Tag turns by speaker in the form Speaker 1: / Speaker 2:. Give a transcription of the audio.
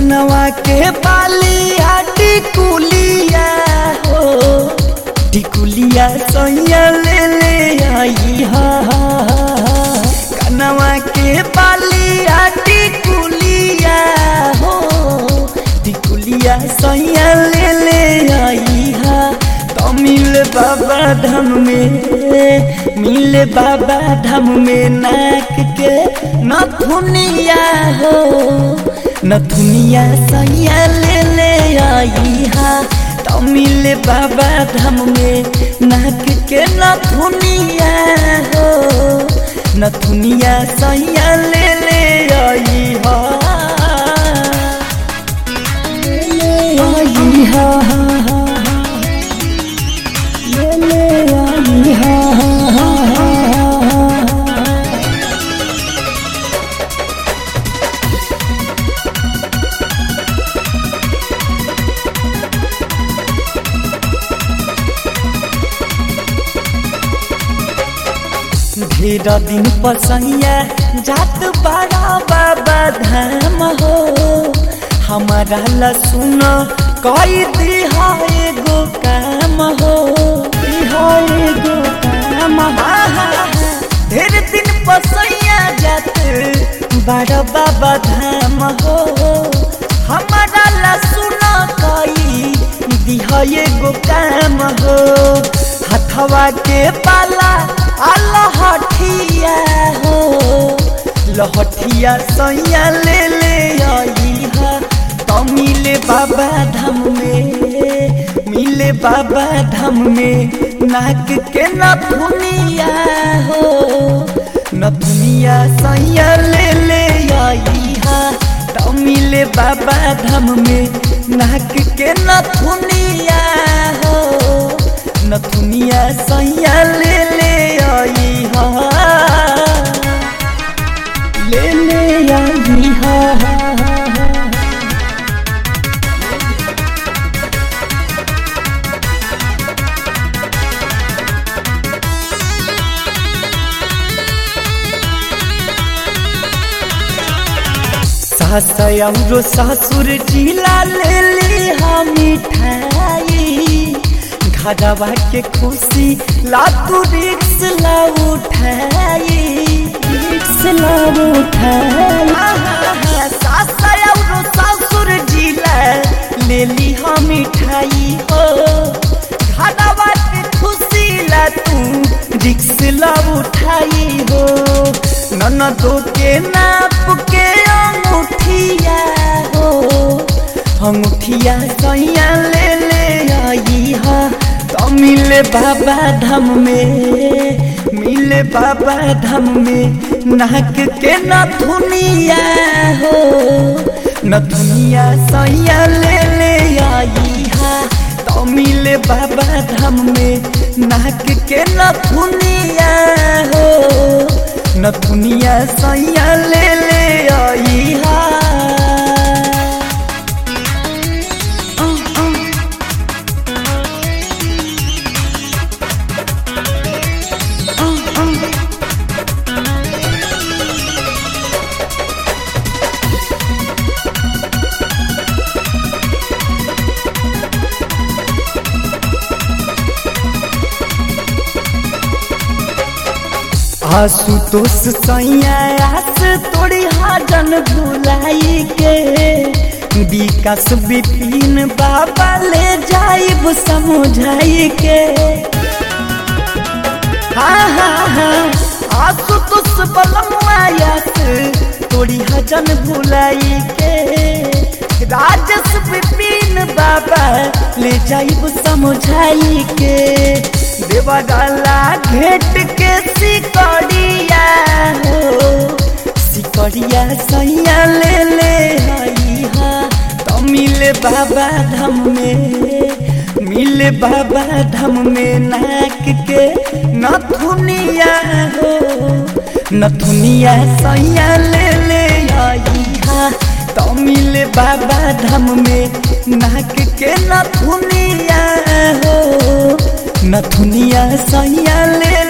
Speaker 1: कनवा के बालिया टिकुलिया हो टिकुलिया सैया ले ले आई हा कनवा के बालिया टिकुलिया हो टिकुलिया सैया ले ले आई हा तो मिल बाबा धाम में मिल बाबा धाम में नाक के नथुनिया हो नथुनिया सैया ले ले आई हा तो मिल बाबा धाम में नाक के नथुनिया हो नथुनिया सैया ले ले आई हा ले ले आई हा हा हा ले ले आई हा हा हा हा ढेर दिन पसैया जात बड़ा बाबा धाम हो हमारा ला सुन कई दिहा एगो काम हो दिहा एगो काम हा, हा, हा। ढेर दिन पसैया जात बड़ा बाबा धाम हो हमारा ला सुन कई दिहा एगो काम हो हथवा के पाला लहठिया हो लहठिया सैया ले ले आई हा तो मिले बाबा धाम में मिले बाबा धाम में नाक के नथुनिया हो नथुनिया सैया ले ले आई हा तो मिले बाबा धाम में नाक के नथुनिया हो नथुनिया सैया ले ले आई हा ले ले आई हा हा हा हा सास औरो ससुर जिला ले ली हम मिठाई घरवा के खुशी लातू रिक्स ला उठाई रिक्स ला उठाई सास औरो ससुर जिला ले ली हम मिठाई हो घरवा के खुशी ला तू रिक्स ला उठाई हो ननदो के नाप के अंगूठिया हो अंगूठिया सैया ले ले आई हा तो मिले बाबा धाम में मिले बाबा धाम में नाक के नथुनिया हो नथुनिया सैया ले ले आई हा तो मिले बाबा धाम में नाक के नथुनिया हो नथुनिया सैया ले ले आई हा आशुतोष सैया आस तोड़ी हाजन भुलाई के विकास विपिन बाबा ले जाइब समझाई के हाँ हाँ हाँ आशुतोष बलमायास तोड़ी हजन भुलाई के राजस विपिन बाबा ले जाइब समझाई के देवगला घेट के सिकड़िया हो सिकड़िया सैया ले ले आई हा तो मिले बाबा धाम में मिले बाबा धाम में नाक के नथुनिया हो नथुनिया सैया ले ले आई हा तो मिले बाबा धाम में नाक के नथुनिया हो नथुनिया सैया ले